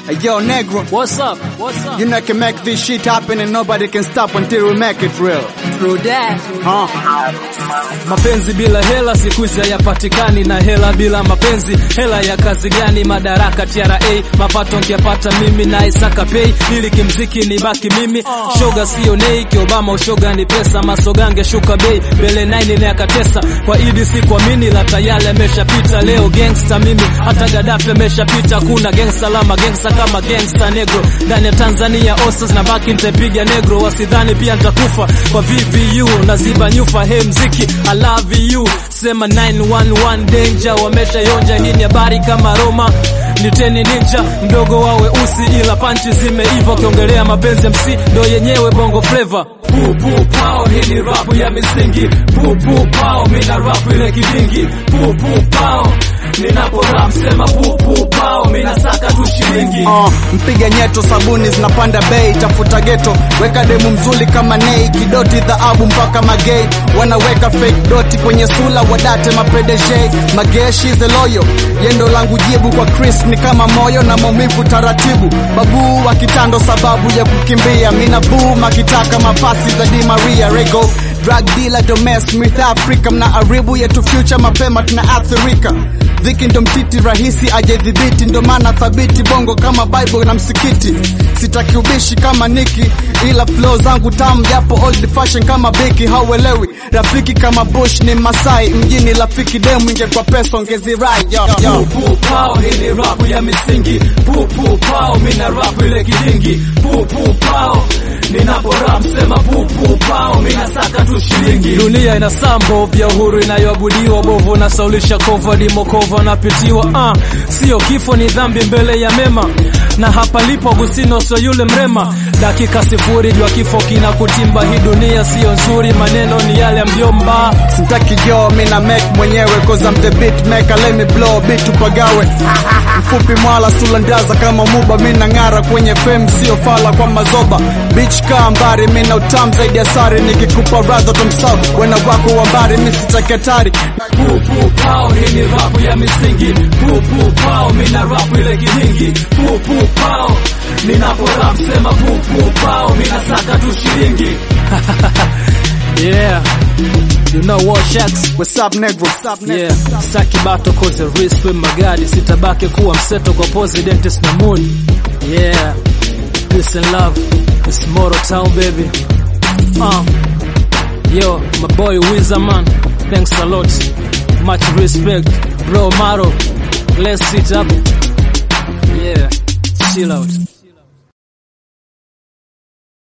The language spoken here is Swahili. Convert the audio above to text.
Hey, yo, Negro, What's up? What's up? you know I can make this shit happen and nobody can stop until we make it real. True that. Huh? Mapenzi bila hela siku hizi hayapatikani, na hela bila mapenzi, hela ya kazi gani? Madaraka TRA, mapato nkiapata mimi na Isaka Pay, ili kimziki ni baki mimi. Shoga sio nei, kiobama ushoga ni pesa, masogange shuka bei, bele 9 ni akatesa kwa idi sikuamini, la tayari ameshapita. Leo gangsta mimi, hata Gaddafi ameshapita. Kuna gangsta lama gangsta kama gangsta negro ndani ya Tanzania, osters na baki nitapiga negro, wasidhani pia nitakufa kwa VVU naziba nyufa. Hey mziki I love you, sema 911 danger, wameshayonja. Hii ni habari kama Roma niteni ninja mdogo wawe usi ila panchi zimeiva, ukiongelea mapenzi MC ndo yenyewe bongo flavor. Pupu pao, hii ni rapu ya misingi. Pupu pao, mina rapu ile kidingi. Pupu pao, ninapo rap sema pupu pao, mina saka tu shilingi. Uh, mpiga nyeto, sabuni zinapanda bei, tafuta geto, weka demu mzuri kama nei, kidoti dhahabu mpaka magei, wanaweka fake doti kwenye sula, wadate mapedeje, mageshi the loyo, yendo langu jibu kwa Chris ni kama moyo na maumivu taratibu, babu wa kitando sababu ya kukimbia, mina boom akitaka mapasi za Di Maria Rego drug dealer domes North Africa, mna aribu yetu future mapema tunaathirika dhiki ndo mtiti rahisi ajedhibiti, ndo maana thabiti bongo kama Bible na msikiti. Sitaki ubishi kama Niki, ila flow zangu tamu japo old fashion kama Biki. Hauelewi rafiki kama Bush ni Masai mjini, rafiki demu ingekuwa pesa ongezirai yo, yo. Pupu pao, hii ni rapu ya misingi. Pupu pao, mina rapu ile kidingi. Pupu pao, ninapo rap sema pupu pao, mina saka tu shilingi. Dunia ina sambo vya uhuru inayoabudiwa, bovu na saulisha kova dimokova napitiwa. Ah, sio kifo ni dhambi mbele ya mema, na hapa lipo Agustino so yule mrema. Dakika sifuri jua kifo kina kutimba, hii dunia sio nzuri, maneno ni yale ya mjomba. Sitaki jo mina make mwenyewe cause I'm the beat maker let me blow beat upagawe mfupi mwala sula ndaza kama muba mina ng'ara kwenye fame sio fala kwa mazoba bitch kaa mbari mina utam zaidi ya sari nikikupa radha tumsau wena wako wa mbari mi sitaketari Pupu pao, hii ni rapu ya misingi. Pupu pao, mina rapu ile kidingi. Pupu pao, ninapo rap sema pupu pao, mina saka tu shilingi. yeah, you know what Shacks? what's up negro what's up negro Yeah, saki bato kote risk with magadi, sitabaki kuwa mseto kwa president is na mood. Yeah, peace and love, it's Moro Town baby. Uh, yo, my boy Wizard man, thanks a lot, much respect, bro Maro, let's sit up. Yeah, chill out.